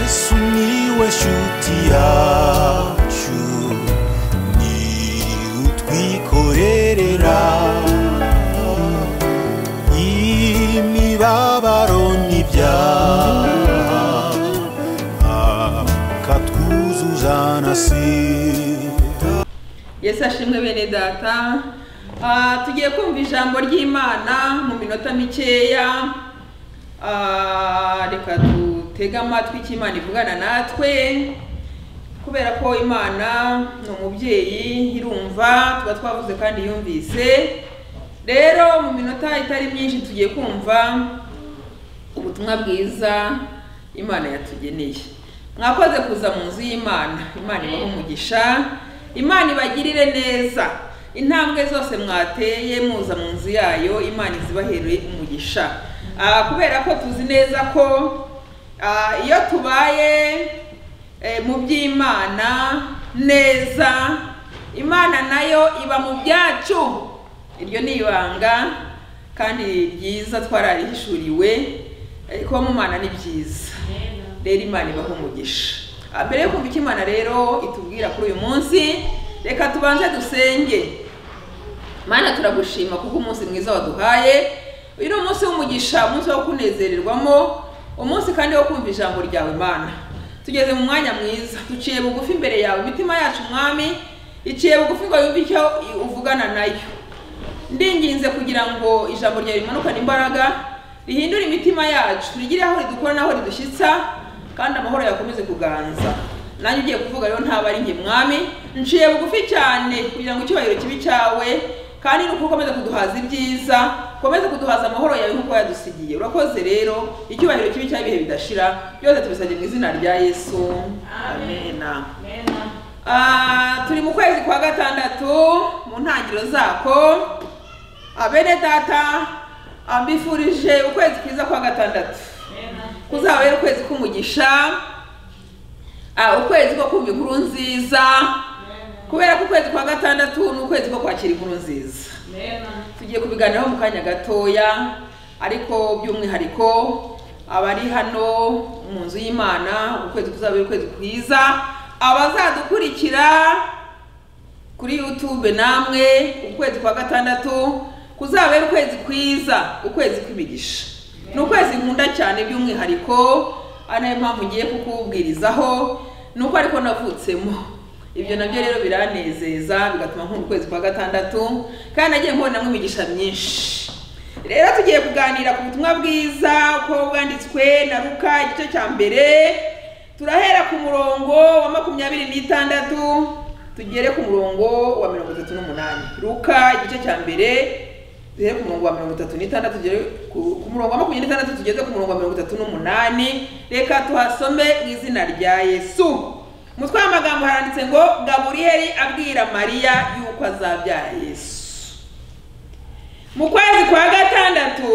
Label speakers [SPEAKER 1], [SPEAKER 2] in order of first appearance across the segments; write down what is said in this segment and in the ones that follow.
[SPEAKER 1] Sumiłeś utiaciu Ni utwikorerera Imibabaro n'ibyaha Akatwuzuza na sida
[SPEAKER 2] yesu ashimwe bene data Ah, tugiye kumva ijambo ry'imana mu minota mikeya Ah, reka dutege amatwi icyo imana ivugana natwe kubera ko imana ni umubyeyi irumva tuba twavuze kandi yumvise rero mu minota itari myinshi tugiye kumva ubutumwa bwiza imana yatugeneye mwakoze kuza mu nzu y'imana imana ibahe umugisha imana ibagirire neza intambwe zose mwateye muza mu nzu yayo imana izibahereye umugisha Ah, kubera ko tuzi neza ko ah, iyo tubaye eh, mu by'imana neza imana nayo iba mu byacu iryo ni ibanga kandi ryiza twararihishuriwe eh, kuba mu Mana ni byiza rero imana ibaho umugisha Ah, mbere yo kumva icyo imana rero itubwira kuri uyu munsi reka tubanze dusenge mana turagushima kuko umunsi mwiza waduhaye uyu ni umunsi w'umugisha umunsi wo kunezererwamo umunsi kandi wo kumva ijambo ryawe mana tugeze mu mwanya mwiza duciye bugufi imbere yawe imitima yacu mwami iciye bugufi ngo yumve icyo uvugana nayo ndinginze kugira ngo ijambo ryawe rimanukane imbaraga rihindure imitima yacu rigire aho ridukora n'aho ridushyitsa kandi amahoro yakomeze kuganza nanjye ugiye kuvuga rero ntaba ari njye mwami nciye bugufi cyane kugira ngo icyubahiro kibi cyawe kandi nuko ukomeze kuduhaza ibyiza ukomeze kuduhaza amahoro yawe nk'uko yadusigiye urakoze rero icyubahiro kibi cyawe ibihe bidashira byose tubisabye mu izina rya yesu amena Ah, turi mu kwezi kwa gatandatu mu ntangiriro zako abene data ah, mbifurije ukwezi kwiza kwa gatandatu kuzaba ari ukwezi k'umugisha ah, ukwezi ko kumva inkuru nziza kubera ko ukwezi kwa gatandatu ni ukwezi ko kwakira inkuru nziza tugiye kubiganiraho mu kanya gatoya ariko by'umwihariko abari hano mu nzu y'imana ukwezi kuzabera ukwezi kwiza abazadukurikira kuri youtube namwe ukwezi kwa gatandatu kuzabera ukwezi kwiza ukwezi kw'imigisha ni ukwezi nkunda cyane by'umwihariko ari nayo mpamvu ngiye kukubwirizaho ni uko ariko navutsemo ibyo nabyo rero biranezeza bigatuma nkunda ukwezi kwa gatandatu kandi nagiye nkubonamo imigisha myinshi rero tugiye kuganira ku butumwa bwiza uko bwanditswe na ruka igice cya mbere turahera ku murongo wa makumyabiri n'itandatu tugere ku murongo wa mirongo itatu n'umunani ruka igice cya mbere duhere ku murongo wa mirongo itatu n'itandatu tugere ku ku murongo wa makumyabiri n'itandatu tugeze ku murongo wa mirongo itatu n'umunani reka tuhasome mu izina rya yesu umutwe w'amagambo haranditse ngo gaburiyeli abwira mariya yuko azabyara yesu mu kwezi kwa gatandatu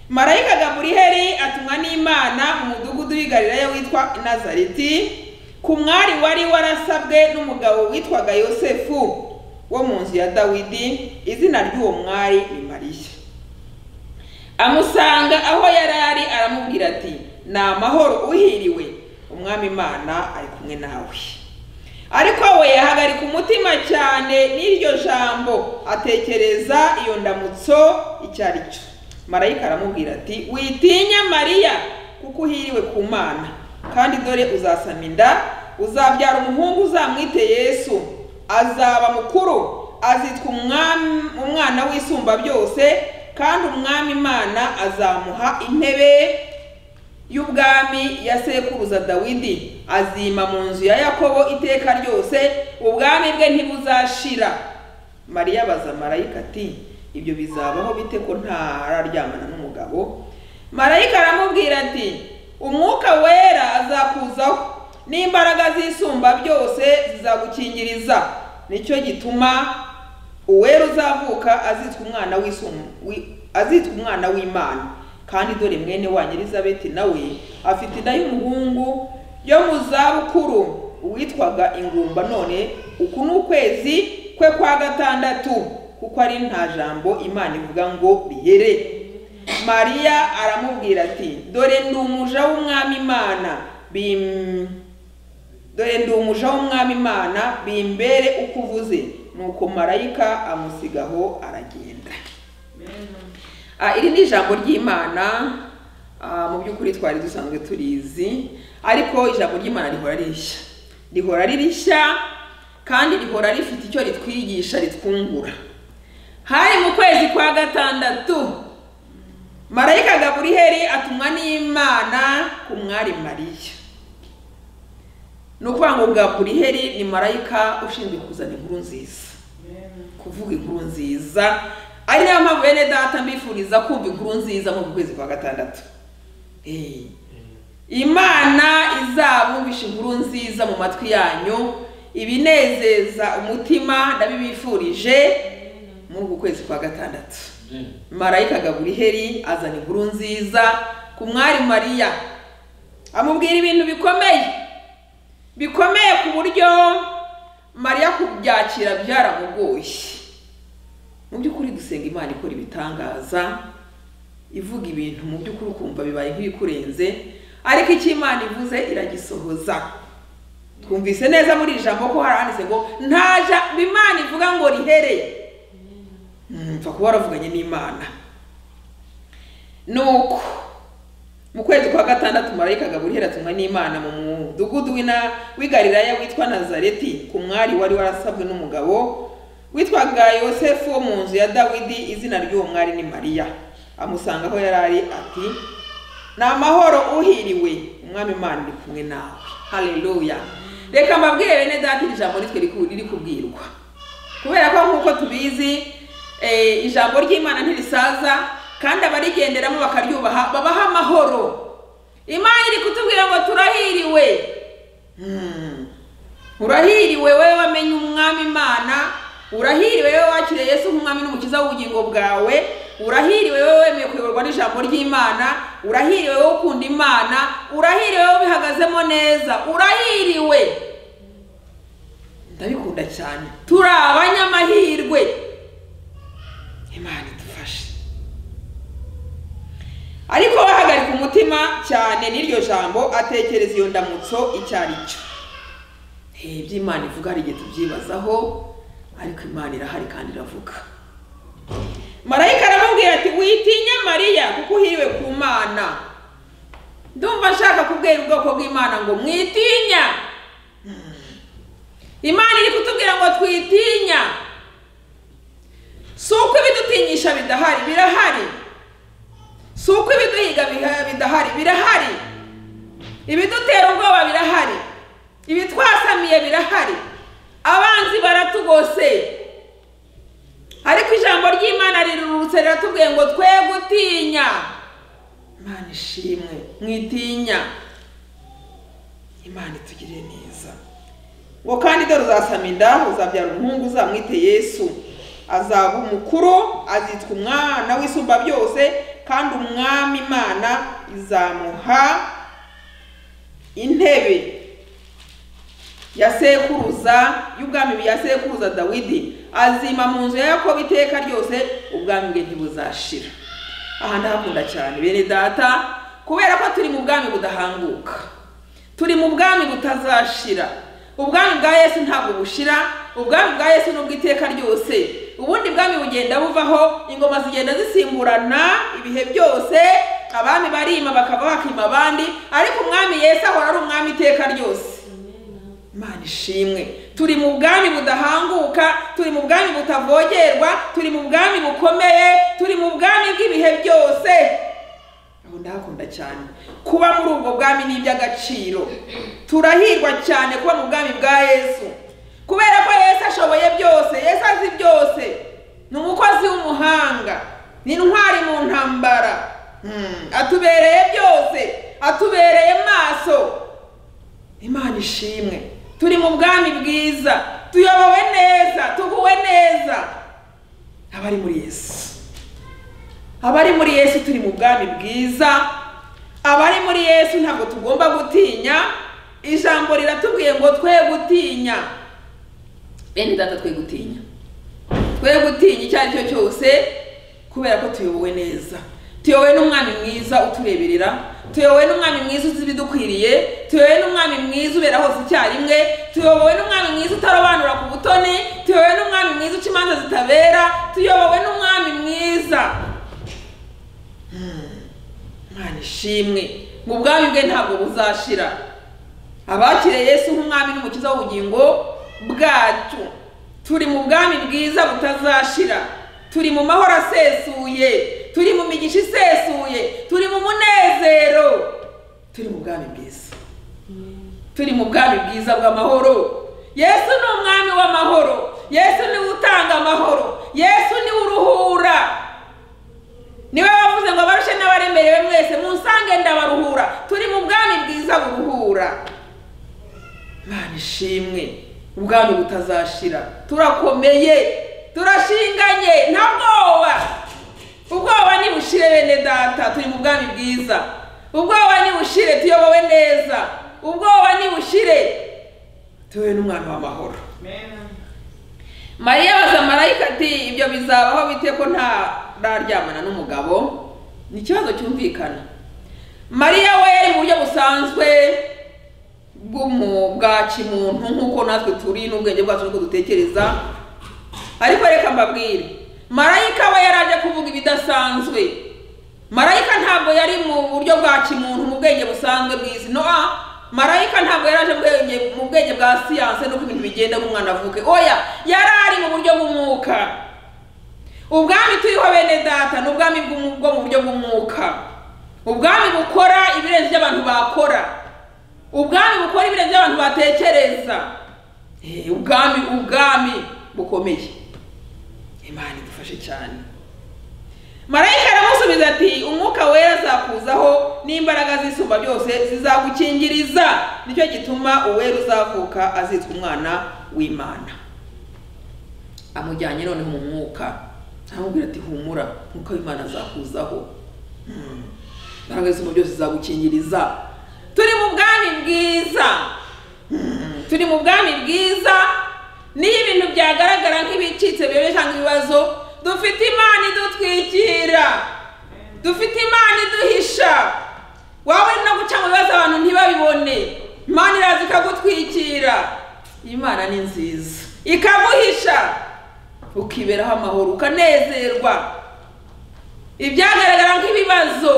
[SPEAKER 2] marayika gaburiheli atumwa n'imana mu mudugudu w'i Galilaya witwa nazareti ku mwari wari warasabwe n'umugabo witwaga yosefu wo mu nzu ya dawidi izina ry'uwo mwari ni mariya amusanga aho yari ari aramubwira ati ni amahoro uhiriwe umwami imana ari kumwe nawe ariko we ahagarika umutima cyane n'iryo jambo atekereza iyo ndamutso icyo ari cyo marayika aramubwira ati witinya mariya kuko uhiriwe ku mana kandi dore uzasama inda uzabyara umuhungu uzamwite yesu azaba mukuru azitwa umwami- umwana w'isumba byose kandi umwami imana azamuha intebe y'ubwami ya sekuruza dawidi azima mu nzu ya yakobo iteka ryose ubwami bwe ntibuzashira mariya abaza marayika ati ibyo bizabaho bite ko ntararyamana n'umugabo marayika aramubwira ati umwuka wera azakuzaho n'imbaraga z'isumba byose zizagukingiriza nicyo gituma uwera uzavuka azitwa umwana w'isum- wi- azitwa umwana w'imana kandi dore mwene wanyu elizabeti nawe afite inda y'umuhungu yo mu zabukuru uwitwaga ingumba none uku ni ukwezi kwe kwa gatandatu kuko ari nta jambo imana ivuga ngo rihere mariya aramubwira ati dore ndi umuja w'umwami imana bim dore ndi umuja w'umwami imana bimbere uko uvuze nuko marayika amusigaho aragenda Ah, iri ni ijambo ry'imana ah, mu by'ukuri twari dusanzwe turizi ariko ijambo ry'imana rihora rishya rihora ririshya kandi rihora rifite icyo ritwigisha ritwungura hari mu kwezi kwa gatandatu marayika gaburiheri atumwa n'imana ku mwari mariya ni ukuvuga ngo gaburiheri ni marayika ushinzwe kuzana inkuru nziza kuvuga inkuru nziza ari nayo mpamvu bene data mbifuriza kumva inkuru nziza mu kwezi kwa gatandatu Eh. imana izabumvisha inkuru nziza mu matwi yanyu ibinezeza umutima ndabibifurije muri uku kwezi kwa gatandatu marayika gaburiheri azana inkuru nziza ku mwari mariya amubwira ibintu bikomeye bikomeye ku buryo mariya kubyakira byaramugoye mu by'ukuri dusenga imana ikora ibitangaza ivuga ibintu mu by'ukuri ukumva bibaye nk'ibikurenze ariko icyo imana ivuze iragisohoza twumvise neza muri iri jambo ko harahanditse ngo nta jambo imana ivuga ngo rihere Mm, mpfa kuba waravuganye n'imana nuko mu kwezi kwa gatandatu marayika gaburihera atumwa n'imana mu mudugudu w'ina w'igalilaya witwa nazareti ku mwari wari warasabwe n'umugabo witwaga yosefu wo mu nzu ya dawidi izina ry'uwo mwari ni mariya amusanga aho yari ari ati ni amahoro uhiriwe umwami imana uri kumwe nawe haleluya reka mbabwire bene data iri jambo ritwe riku- riri kubwirwa kubera ko nk'uko tubizi eh, ijambo ry'imana ntirisaza kandi abarigenderamo bakaryubaha babaha amahoro imana iri kutubwira ngo turahiriwe Hmm. urahiriwe wowe wamenye umwami imana urahiriwe wowe wakiriye yesu nk'umwami n'umukiza w'ubugingo bwawe urahiriwe wowe wemeye kuyoborwa n'ijambo ry'imana urahiriwe wowe ukunda imana urahiriwe wowe ubihagazemo neza urahiriwe ndabikunda cyane turi abanyamahirwe imana idufashe ariko bahagarika umutima cyane n'iryo jambo atekereza iyo ndamutso icyo ari cyo Eh, ibyo imana ivuga hari igihe tubyibazaho ariko imana irahari kandi iravuga marayika aramubwira ati witinya mariya kuko uhiriwe ku mana ndumva nshaka kubwira ubwoko bw'imana ngo mwitinya Mm. imana iri kutubwira ngo twitinya si uko ibidutinyisha bidahari birahari si uko ibiduhiga biha- bidahari birahari ibidutera ubwoba birahari ibitwasamiye birahari abanzi baratugose ariko ijambo ry'imana rirurutse riratubwiye ngo twe gutinya imana ishimwe mwitinya imana itugirire neza ngo kandi dore uzasama inda uzabyara umuhungu uzamwite yesu azaba umukuru azitwa umwana w'isumba byose kandi umwami imana izamuha intebe ya sekuruza y'ubwami ya sekuruza dawidi azima mu nzu ya yakobo iteka ryose ubwami bwe ntibuzashira aha ndahakunda cyane bene data kubera ko turi mu bwami budahanguka turi mu bwami butazashira ubwami bwa yesu ntabwo bushira ubwami bwa yesu ni ubw'iteka ryose ubundi bwami bugenda buvaho ingoma zigenda zisimburana ibihe byose abami barima bakava bakima abandi ariko umwami yesu ahora ari umwami iteka ryose Imana ishimwe turi mu bwami budahanguka turi mu bwami butavogerwa turi mu bwami bukomeye turi mu bwami bw'ibihe byose aho ndahakunda cyane kuba muri ubwo bwami ni iby'agaciro turahirwa cyane kuba mu bwami bwa yesu kubera ko yesu ashoboye byose yesu azi byose ni umukozi w'umuhanga ni intwari mu ntambara Hmm, atubereye byose atubereye maso imana ishimwe turi mu bwami bwiza tuyobowe neza tuguwe neza abari muri yesu abari muri yesu turi mu bwami bwiza abari muri yesu ntabwo tugomba gutinya ijambo riratubwiye ngo twe gutinya bene data twe gutinya twe gutinya icyo ari cyo cyose kubera ko tuyobowe neza tuyowe n'umwami mwiza utureberera tuyowe n'umwami mwiza uzi ibidukwiriye tuyowe n'umwami mwiza ubera hose icyarimwe tuyobowe n'umwami mwiza utarobanura ku butoni tuyobowe n'umwami mwiza uca imanza zitabera tuyobowe n'umwami mwiza Hmm. Mana ishimwe mu bwami bwe ntabwo buzashira abakiriye Yesu nk'umwami n'umukiza w'ubugingo bwacu turi mu bwami bwiza butazashira turi mu mahoro asesuye turi mu migisha isesuye turi mu munezero turi mu bwami bwiza turi mu bwami bwiza bw'amahoro yesu ni umwami w'amahoro yesu niwe utanga amahoro yesu niwe uruhura niwe wavuze ngo abarushe n'abaremerewe mwese munsange ndabaruhura turi mu bwami bwiza buruhura mana ishimwe ubwami butazashira turakomeye turashinganye nta bwoba ubwoba nibushire bene data turi mu bwami bwiza ubwoba nibushire tuyobowe neza ubwoba nibushire tuyobowe n'umwana w'amahoro mariya abaza marayika ati ibyo bizabaho bite ko ntararyamana n'umugabo ni ikibazo cyumvikana mariya we yari mu buryo busanzwe bw'umu- bwa kimuntu nk'uko natwe turi n'ubwenge bwacu n'uko dutekereza ariko reka mbabwire marayika we yari aje kuvuga ibidasanzwe marayika ntabwo yari mu buryo bwa kimuntu mu bwenge busanzwe bw'izi noa marayika ntabwo yari aje mu bwenge- mu bwenge bwa siyanse n'uko ibintu bigenda nk'umwana avuke oya yari ari mu buryo bw'umwuka ubwami turiho bene data ni ubwami bw'umu- bwo mu buryo bw'umwuka ubwami bukora ibirenze ibyo abantu bakora ubwami bukora ibirenze ibyo abantu batekereza Eh, ubwami ubwami bukomeye imana idufashe cyane marayika aramusubiza ati umwuka wera azakuzaho n'imbaraga z'isumba byose zizagukingiriza nicyo gituma uwera uzavuka azitwa umwana w'imana amujyanye noneho mu mwuka aramubwira ati humura umwuka w'imana azakuzaho Hmm. imbaraga z'isumba byose zizagukingiriza turi mu bwami bwiza turi mu bwami bwiza niyo ibintu byagaragara nk'ibicitse bibe cyangwa ibibazo dufite imana idutwikira dufite imana iduhisha waba uri no guca mu bibazo abantu ntibabibone imana iraza ikagutwikira imana ni nziza ikaguhisha ukiberaho amahoro ukanezerwa ibyagaragara nk'ibibazo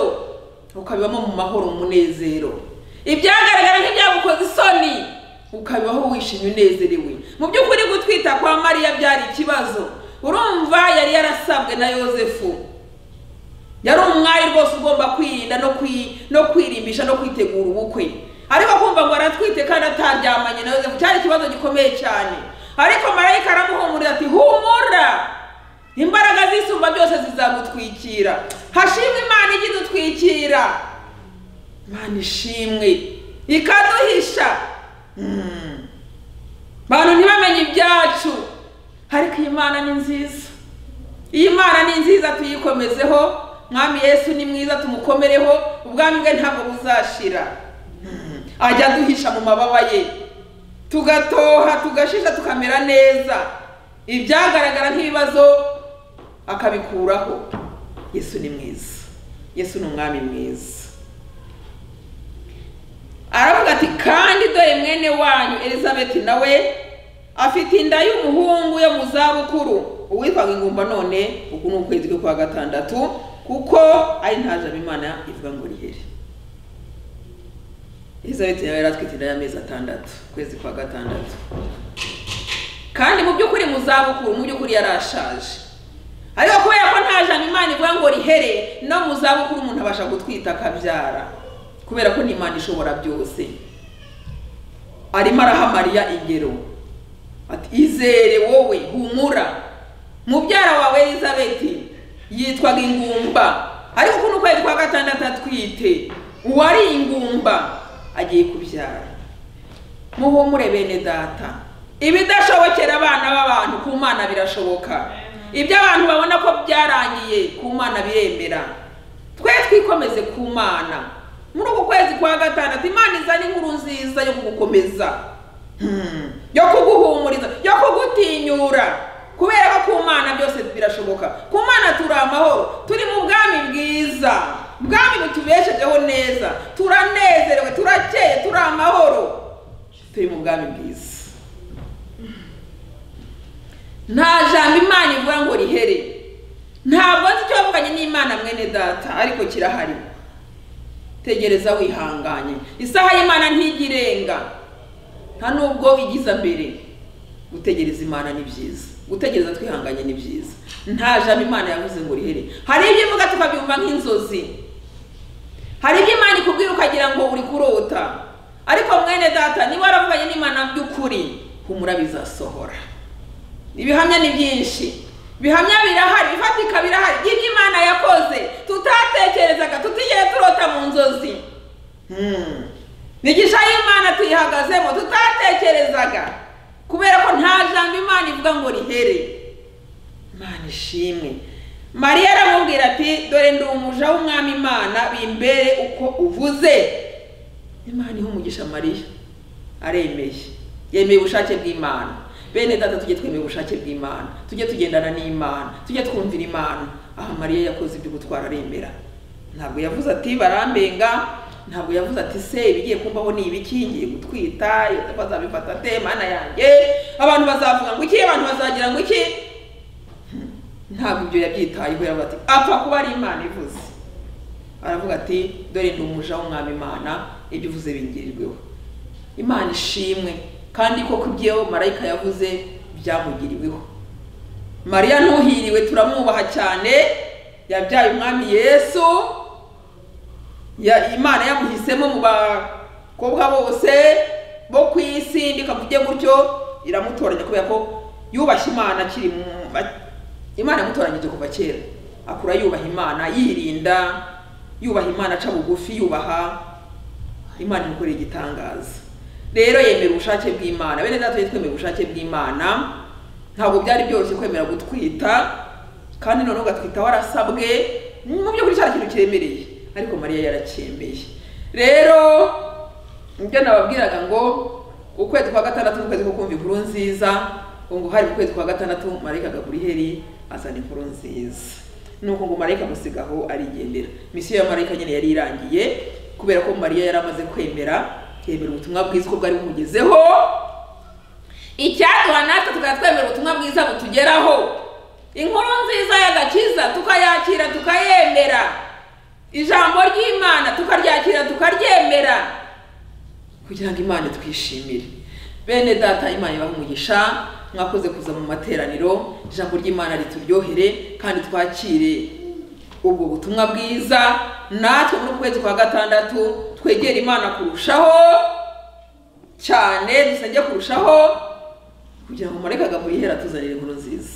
[SPEAKER 2] ukabibamo mu mahoro mu munezero ibyagaragara nk'ibyagukoze isoni ukabibaho wishimye unezerewe mu by'ukuri gutwita kwa mariya byari ikibazo urumva yari yarasabwe na yosefu yari umwari rwose ugomba kwirinda no kwi no kwirimbisha no kwitegura ubukwe ariko kumva ngo aratwite kandi ataryamanye na yosefu cyari ikibazo gikomeye cyane ariko marayika aramuhumurira ati humura imbaraga z'isumba byose zizagutwikira hashimwe imana ijya idutwikira imana ishimwe ikaduhisha Mm. abantu ntibamenye ibyacu ariko iyi mana ni nziza iyi mana ni nziza tuyikomezeho mwami yesu ni mwiza tumukomereho ubwami bwe ntabwo buzashira Mm. ajya aduhisha mu mababa ye tugatoha tugashisha tukamera neza ibyagaragara nk'ibibazo akabikuraho yesu ni mwiza yesu ni umwami mwiza aravuga ati kandi dore mwene wanyu elizabeti nawe afite inda y'umuhungu yo mu zabukuru uwitwaga ingumba none uku ni ukwezi kwe kwa gatandatu kuko ari nta jambo imana ivuga ngo rihere elizabeti nawe yari atwite inda y'amezi atandatu ukwezi kwa gatandatu kandi mu by'ukuri mu zabukuru mu by'ukuri yarashaje ariko kubera ko nta jambo imana ivuga ngo rihere no mu zabukuru umuntu abasha gutwita akabyara kubera ko n'imana ishobora byose arimo araha mariya ingero ati izere wowe humura mubyara wawe elizabeti yitwaga ingumba ariko kuno kwezi kwa gatandatu atwite uwari ingumba agiye kubyara muhumure bene data ibidashobokera abana b'abantu ku mana birashoboka ibyo abantu babona ko byarangiye ku mana biremera twe twikomeze ku mana muri uku kwezi kwa gatandatu imana izana inkuru nziza yo kugukomeza Hmm. yo kuguhumuriza yo kugutinyura kubera ko ku mana byose birashoboka ku mana turi amahoro turi mu bwami bwiza bwami butubeshejeho neza turanezerewe turakeye turi amahoro turi mu bwami bwiza nta jambo imana ivuga ngo rihere ntabwo nzi icyo wavuganye n'imana mwene data ariko kirahari tegereza wihanganye isaha y'imana ntigirenga nta nubwo igiza mbere gutegereza imana ni byiza gutegereza twihanganye ni byiza nta jambo imana yavuze ngo rihere hari ibyo ivuga tukabyumva nk'inzozi hari ibyo imana ikubwira ukagira ngo uri kurota ariko mwene data niba waravuganye n'imana by'ukuri humura bizasohora ibihamya ni byinshi bihamya birahari bifatika birahari ibyo imana yakoze tutatekerezaga tutigeze turota mu nzozi Hmm. migisha y'imana tuyihagazemo tutatekerezaga kubera ko nta jambo imana ivuga ngo rihere imana ishimwe mariya aramubwira ati dore ndi umuja w'umwami imana bimbere uko uvuze imana iha umugisha mariya aremeye yemeye ubushake bw'imana bene data tujye twemera ubushake bw'imana tujye tugendana n'imana tujye twumvira imana aha mariya yakoze ibyo gutwara aremera ntabwo yavuze ati barambenga ntabwo yavuze ati se ibigiye kumbaho ni ibiki ngiye gutwita bazabifata ate mana yanjye abantu bazavuga ngo iki abantu bazagira ngo iki Hmm. ntabwo ibyo yabyitayeho yavuga ati apfa kuba ari imana ivuze aravuga ati dore ndi umuja w'umwami imana ibyo uvuze bingirirweho imana ishimwe kandi koko ibyo marayika yavuze byamugiriweho mariya ntuhiriwe turamwubaha cyane yabyaye umwami yesu ya- imana yamuhisemo mu bakobwa bose bo ku isi ndikavuge gutyo iramutoranya kubera ko yubashye imana akiri mu imana yamutoranyije kuva kera akura yubaha imana yirinda yubaha imana aca bugufi yubaha imana imukorera igitangaza rero yemera ubushake bw'imana bene data tujye twemera ubushake bw'imana ntabwo byari byoroshye kwemera gutwita kandi noneho ugatwita warasabwe mu by'ukuri cya kintu kiremereye ariko mariya yaracyemeye rero ibyo nababwiraga ngo ukwezi kwa gatandatu ni ukwezi ko kumva inkuru nziza ngo hari ukwezi kwa gatandatu marayika agakura iheri azana inkuru nziza nuko ngo marayika amusigaho arigendera misiyo ya marayika nyine yari irangiye kubera ko mariya yari amaze kwemera yemera ubutumwa bwiza uko bwari bumugezeho icyaduha natwe tukaba twemera ubutumwa bwiza butugeraho inkuru nziza y'agakiza tukayakira tukayemera ijambo ry'imana tukaryakira tukaryemera kugira ngo imana twishimire bene data imana ibahe umugisha mwakoze kuza mu materaniro ijambo ry'imana rituryohere kandi twakire ubwo butumwa bwiza natwe muri uku kwezi kwa gatandatu twegere imana kurushaho cyane dusenge kurushaho kugira ngo mureke agahura atuzanire inkuru nziza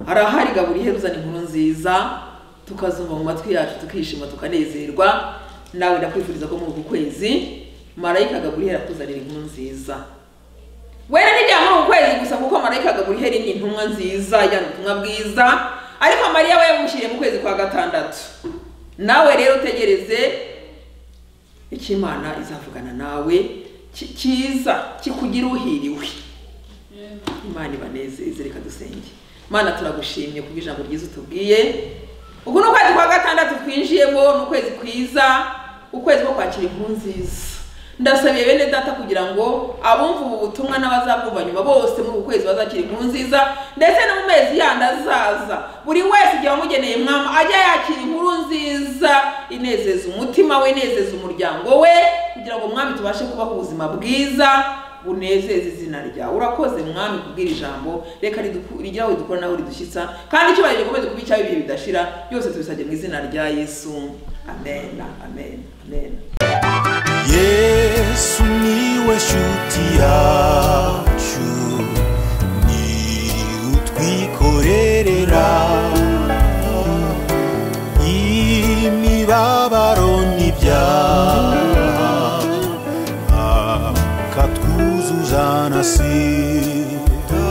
[SPEAKER 2] arahari gaburiye uzana inkuru nziza tukazumva mu matwi yacu tukishima tukanezerwa nawe ndakwifuriza ko muri uku kwezi marayika gaburiye atuzanira inkuru nziza wera nijya muri uku kwezi gusa kuko marayika gaburiye ni intumwa nziza ijyana ubutumwa bwiza ariko mariya we yamushyiriye mu kwezi kwa gatandatu nawe rero utegereze icyo imana izavugana nawe ki- kiza kikugira uhiriwe imana ibanezeze reka dusenge mana turagushimye kubwo ijambo ryiza utubwiye uku ni ukwezi kwa gatandatu twinjiyemo ni ukwezi kwiza ukwezi ko kwakira inkuru nziza ndasabiye bene data kugira ngo abumva ubu butumwa n'abazabwumva nyuma bose muri uku kwezi bazakira inkuru nziza ndetse no mu mezi yandi azaza buri wese igihe wamugeneye mwama ajya yakira inkuru nziza inezeza umutima we inezeza umuryango we kugira ngo mwami tubashe kubaho ubuzima bwiza bunezeza izina ryawe urakoze mwami kubwira ijambo reka riduku- rigire aho ridukora naho ridushyitsa kandi icyubahiro gikomeze kuba icyawe ibihe bidashira byose tubisabye mu izina rya yesu amen amen amen
[SPEAKER 1] yesu niwe shuti yacu ni utwikorerera imibabaro